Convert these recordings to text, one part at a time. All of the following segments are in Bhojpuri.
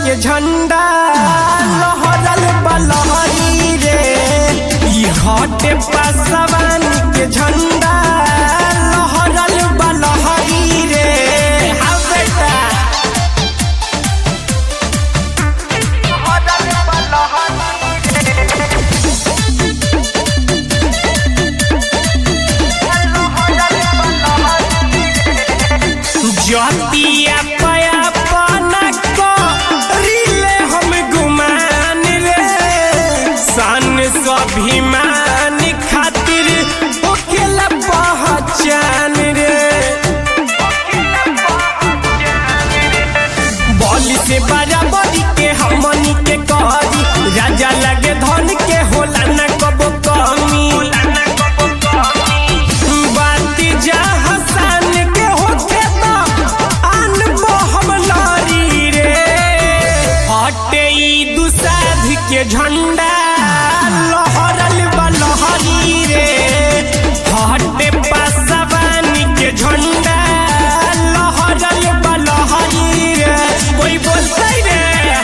के झंडा लहरल बलहरी रे ई हटे पासवान के झंडा लहरल बलहरी रे हा बेटा जतिया पया पाना को रिले हम गुमान रे सन स्वाभिमान खातिर ओकेला पहचान रे बॉली से बराबरी के हमनी के करी राजा लगे धन के होला न कबो कमी बाती जा हसन के होके तो आन हम लरी रे हटे ई दुसाध के झंडा लहरल बलहरी रे हटे पासवानी के झंडा लहरल बलहरी रे कोई बोलते रे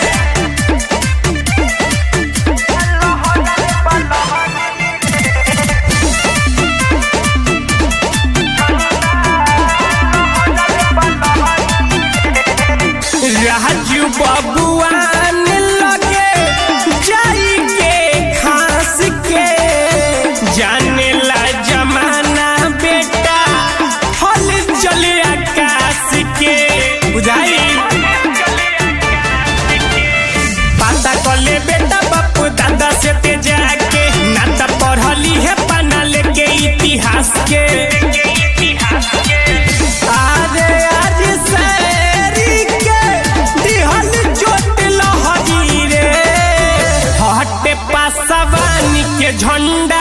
राजू बबुआन लगे जाई के खास के जाने ला जमाना बेटा हल चले आकाश के बुझाई पता कले बेटा बापू दादा से ते जाके ना त पढ़ली है पना लेके इतिहास के आरे आज सैरी के दिहल चोट लहरी रे हटे पासवानी के झंडा